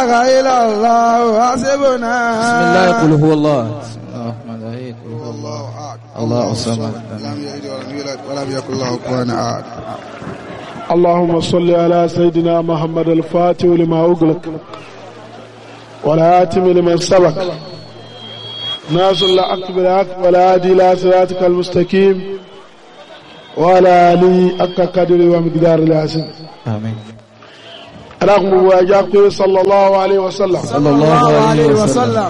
إله إلا الله حسبنا بسم الله قل هو الله بسم الله الرحمن الرحيم قل هو الله الله الصمد لم يلد ولم يولد ولم يكن له كفوا أحد اللهم صل على سيدنا محمد الفاتح لما أغلق والآتم لمن سبق ناصر الحق بالحق والهادي إلى صراطك المستقيم وعلى آله حق قدر ومقدار العظيم آمين رغم واجاك صلى الله عليه وسلم صلى الله عليه وسلم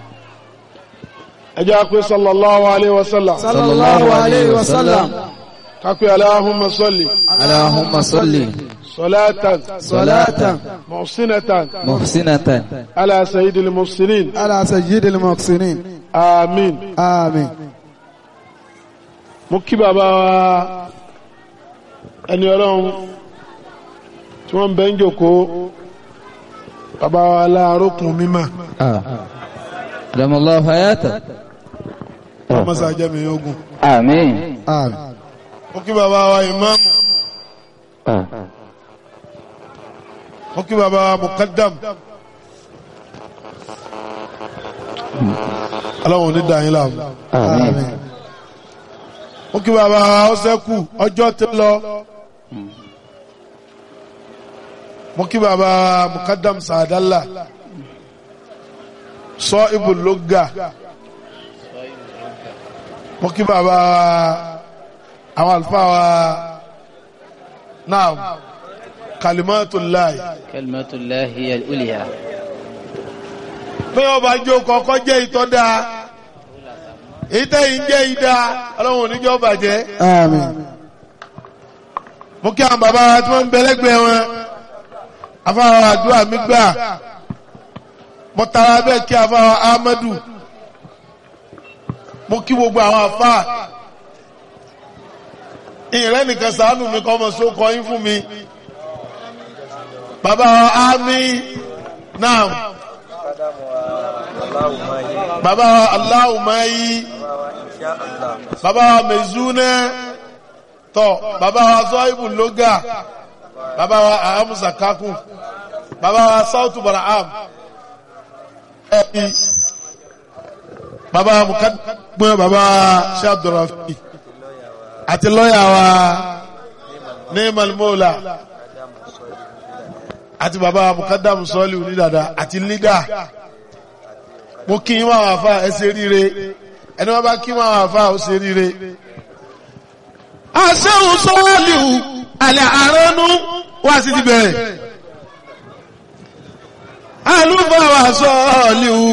أجاك صلى الله عليه وسلم صلى الله عليه وسلم كاكو اللهم صل اللهم صل صلاة صلاة محسنة محسنة على سيد المحسنين على سيد المحسنين آمين آمين mo kí bàbá wa ẹni ọlọ́run tí wọ́n ń bẹ́ ń jòkó bàbá wa láàrókùn mímọ̀ آه. دم الله حياته ọmọsá jẹ́mi ogun آمين آمين mo kí bàbá wa ìmáàmù آه. mo kí bàbá wa mukaddam ọlọ́run ní dàáyín láàmú آمين mo kí bàbá wa ọ́sẹ́kù ọjọ́ ti lọ mo kí bàbá wa mukaddam sàdálà sọ ibùlógà mo kí bàbá wa àwọn àlùfáà wa náà kalimatullahi كلمة الله هي الأولية pé ọba jó kọ́kọ́ jẹ́ ìtọ́da ìtẹ́yìn jẹ́ ìdá ọlọ́run oníjọ́ bàjẹ́ آمين mo kí àwọn bàbá wa tí wọ́n ń bẹ lẹ́gbẹ̀ẹ́ wọn afáwa àdúrà mi gbà mo tara bẹ́ẹ̀ kí afáwa Ahmadu mo kí gbogbo àwọn afá ìrẹ́ nìkan sàánù mi kọ́ ọmọ só kọ́ yín fún mi bàbá wa Ami naam bàbá wa Aláwùmáyí bàbá wa Mezúnẹ́ tọ bàbá wa zọ́ìbù lóga bàbá wa ahamusa kakú bàbá wa sautu baraham ẹbí bàbá wa mukadumẹ bàbá wa shabdurafi àti lọ́yà wa ní malmola àti bàbá wa mukadamu sọ́ọ̀lì onídàdà àti lídà mo kí wọn àwọn afa ẹ ṣe ríire ẹni wọn bá kí wọn àwọn afa ó ṣe ríire aṣẹ́hùn sọ́ọ̀lìhù alẹ́ àránú wá sí ti bẹ̀rẹ̀ alúfàwà sọ́ọ̀lìhù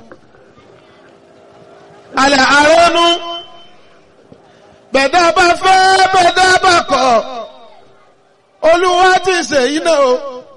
alẹ́ àránú bẹ̀dá bá fẹ́ bẹ̀dá bá kọ̀ olúwa ti ṣe iná o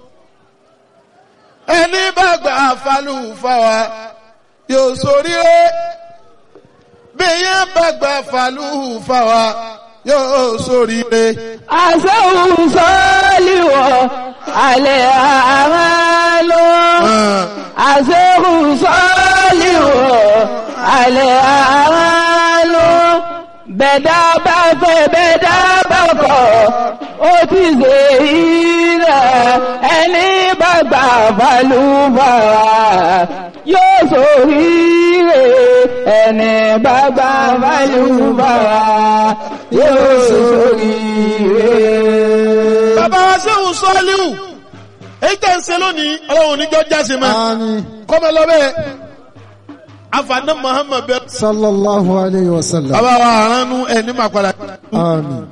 ẹni bá gbà falúfàwà yóò ṣoríire bí yẹn bá gbà falúfàwà yóò ṣoríire. àṣẹ́hùn sọ́ọ́lìwọ̀ alẹ́ àmàlò àṣẹ́hùn sọ́ọ́lìwọ̀ alẹ́ àmàlò bẹ̀dá bá fẹ́ bẹ̀dá bá kọ̀ ó ti ṣe ilẹ̀ ẹni bá gbà balùbàrà yóò ṣoríire ẹni bá gbà balùbàrà yóò ṣoríire. bàbá wa sẹ́wọ̀n sọ́ọ́líwù èyí tẹ̀ ń ṣe lónìí ọlọ́run níjọ́ jáse mọ́ آمين kọ́mọ lọ́bẹ̀ afaná muhammed bẹ́ẹ̀. صلى الله عليه وسلم bàbá wa àránú ẹni máa padà. آمين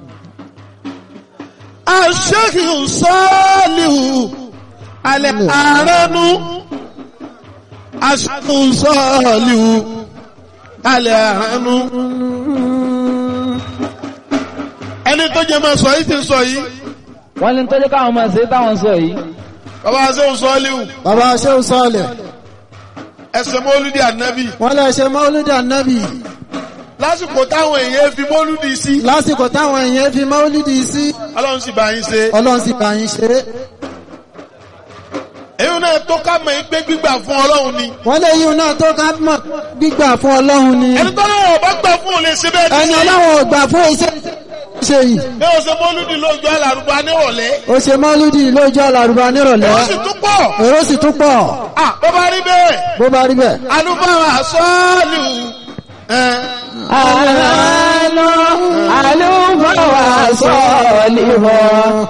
aṣẹ́kìrì sọ́ọ́líwù alẹ́ àránú aṣẹ́kìrì sọ́ọ́líwù alẹ́ àránú. ẹni tó jẹ́ máa sọ yìí ti sọ yìí wọ́n ní tọ́jú káwọn máa ṣe táwọn sọ yìí bàbá wa sẹ́wọ̀n sọ́ọ́líwù bàbá ṣéun sọ́ọ̀lẹ̀ ẹsẹ̀ mọ́lúdì ànábì wọ́n lè ṣe mọ́lúdì ànábì lásìkò táwọn èèyàn fi mọ́lúdì sí lásìkò táwọn èèyàn fi mọ́lúdì sí ọlọ́run sì bá yín ṣe ọlọ́run sì bá yín ṣe é èyí náà tó ká mọ̀ yín pé gbígbà fún ọlọ́run ni wọ́n lè yíun náà tó ká mọ̀ gbígbà fún ọlọ́run ni ẹni tó lọ́wọ́ bá gbà fún òun lè ṣe bẹ́ẹ̀ ẹni ní ọlọ́run ò gbà fún iṣẹ́ ṣe yìí bí o ṣe mọ́lúdì lójú alárùbá nírọ̀lẹ́ ó ṣe mọ́lúdì lójú àlàrúbá nírọ̀lẹ́ ó sì tún pọ̀ èrò sì tún pọ̀ à bó bá rí bẹ́ẹ̀ bó bá rí bẹ́ẹ̀. alúbáwá sọ́ọ̀lù ẹ̀ àlọ́ àlùfáà wà sọ́ọ̀lì wọ̀